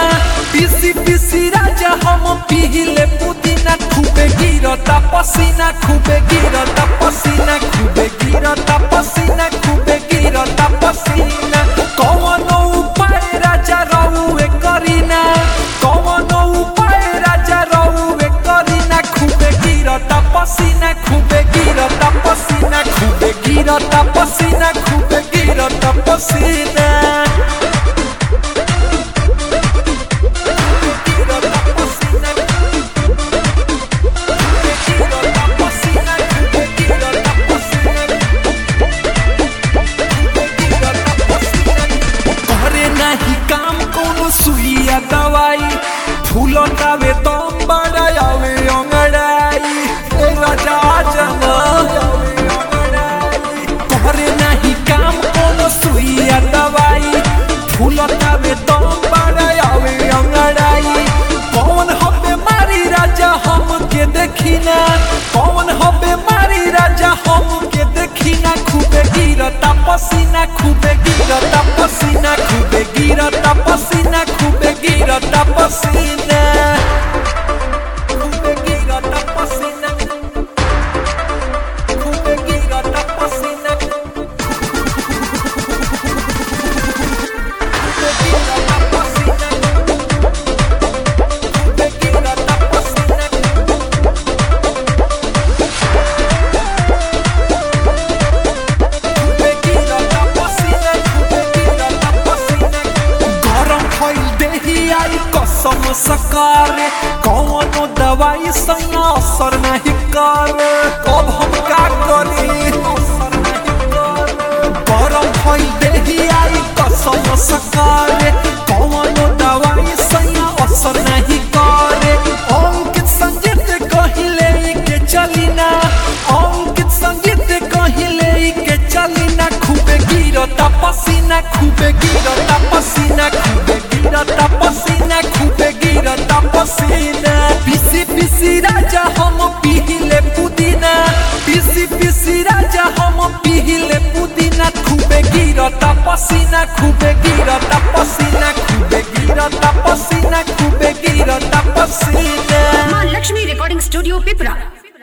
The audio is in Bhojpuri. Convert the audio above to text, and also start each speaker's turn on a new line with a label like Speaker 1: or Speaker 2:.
Speaker 1: पीसी पीसी राजा हम पीले पुदीना खूबे गिरता पसीना खूबे गिरता पसीना खूबे गिरता पसीना खूबे गिरता पसीना कौन उपाय राजा रहुए करीना कौन उपाय राजा रहुए करीना खूबे गिरता पसीना खूबे गिरता पसीना खूबे गिरता पसीना खूबे गिरता पसीना करे नाही काम कोनो सुइया दवाई फूलो तावे तम बड़ायावे अंगड़ाई ए राजा जना करे नाही काम कोनो सुइया दवाई फूलो तावे तम बड़ायावे अंगड़ाई कौन हबे मारी राजा हम के देखिना कौन हबे मारी राजा हम के देखिना खूबे गिरता पसीना खूबे गिरता पसीना खूबे गिरता पसीना खूबे गिरता पसीना खूबे गिरता पसीना खूबे गिरता पसीना खूबे गिरता पसीना खूबे गिरता पसीना गरम भइल देही आई कसम सकारे कौनो दवाई संग असर नहीं करे कब हम का करी गरम भइल देही आई कसम सकारे कौनो दवाई संग असर नहीं करे अंकित संगीत कहिले के चलिना अंकित संगीत कहिले के चलिना खूबे गिरता पसीना खूबे गिरता पसीना खूबे गिरता पसीना खूबे गिरता पसीना पीसी पीसी राजा हम पीले पुदीना पीसी पीसी राजा हम पीले पुदीना खूबे गिरता पसीना खूबे गिरता पसीना खूबे गिरता पसीना खूबे गिरता पसीना
Speaker 2: माँ लक्ष्मी रिकॉर्डिंग स्टूडियो पिपरा